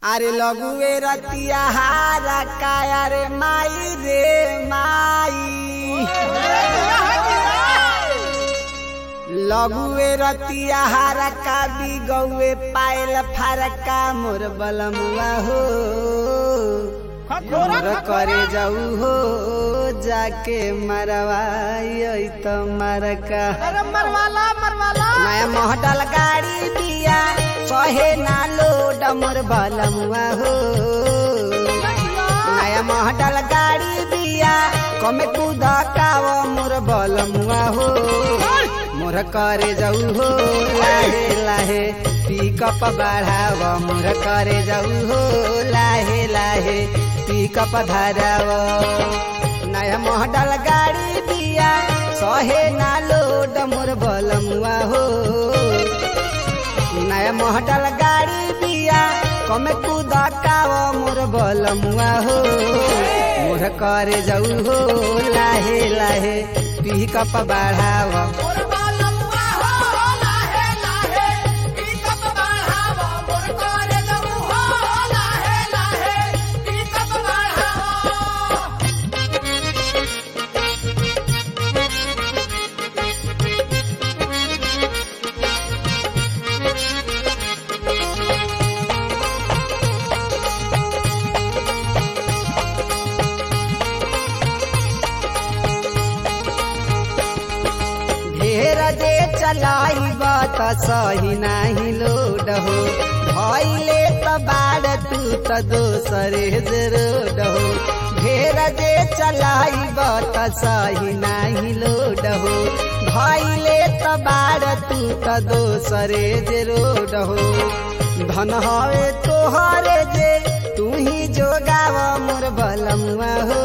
আরে লগুয়ে রতিয়া হারা কায়া রে মাই রে মাই লগুয়ে রতিয়া হারা কাবি গৌয়ে পায়েল ফারকা মোর বলमुआ हो मोर करे जाऊ हो जाके मरवाई तो मरका नया मोहटल गाड़ी दिया कहे ना लोड मोर बलमुआ हो नया मोहटल गाड़ी दिया कमे कूद काव मोर बलमुआ हो मोर करे जाऊ हो लाहे लाहे पिकअप बढ़ाव मोर करे जाऊ हो लाहे लाहे पिकअप धराव नया मोहटल गाड़ी दिया सहे ना लोड मोर बलमुआ हो नया मोहटल गाड़ी दिया कमे कूद काव मोर बलमुआ हो मोर करे जाऊ हो लाहे लाहे पिकअप बढ़ाव ढेर दे चलाई बात सही नाही लोड हो भैले त बाड़ तू त दोसरे जे रोड हो ढेर दे चलाई बात सही नाही लोड हो भैले त बाड़ तू त दोसरे जे रोड हो धन हवे तोहरे जे तू ही जोगाव मोर बलमुआ हो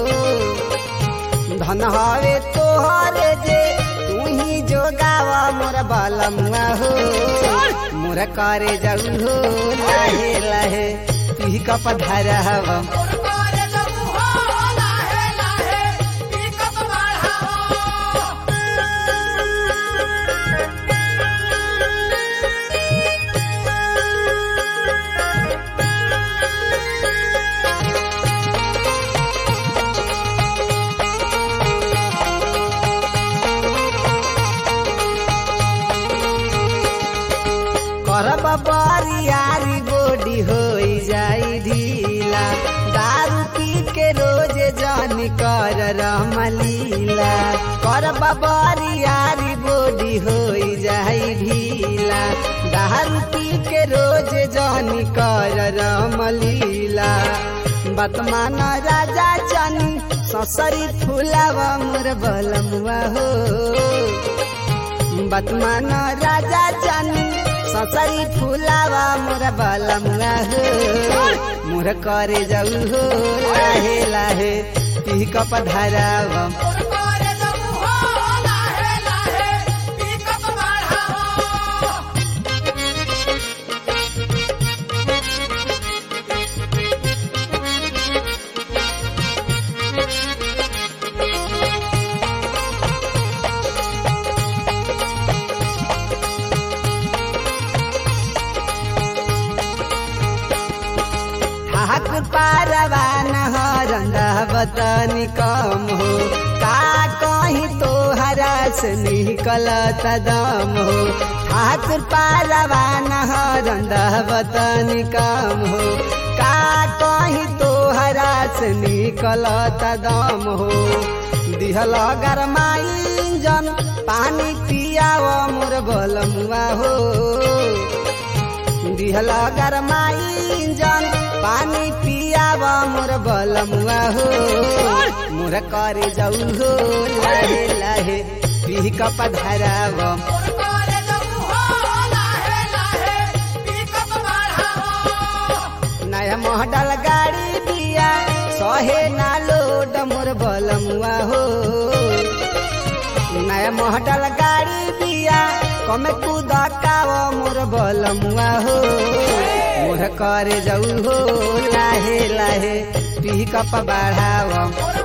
धन हवे तोहरे जे तू ही जोगावा मोर बलमुआ हो मोर करे जाऊ हो लाहे लाहे पी कप धरहव करब बरियारी बोडी होई जाई ढीला दारू पी के रोज जान कर रमलीला करब बरियारी बोडी होई जाई ढीला दारू पी के रोज जान कर रमलीला बतमान राजा चनी ससरी फुलावा मोर बलमुआ हो बतमान राजा चनी ससरी फुलावा मोर बलमुआ हो मोर करे जाऊ हो लाहे लाहे पिकअप धराव ठाकुर पारवान हरंद बतनी कम हो का कहीं तोहरा से निकलत दम हो ठाकुर पारवान हरंद बतनी कम हो का कहीं तोहरा से निकलत दम हो दिहल गरमाई जन पानी पियाव मोर बलमुआ हो दिहल गरमाई जन पानी पियाव मोर बलमुआ हो मोर करे जाऊ हो लाहे लाहे पी कप धराव नया मोहडल गाड़ी दिया सहे ना लोड मोर बलमुआ हो नया मोहडल गाड़ी दिया कमे कूद काव मोर बलमुआ हो मोर करे जाऊ हो लाहे लाहे पिकअप बढ़ाव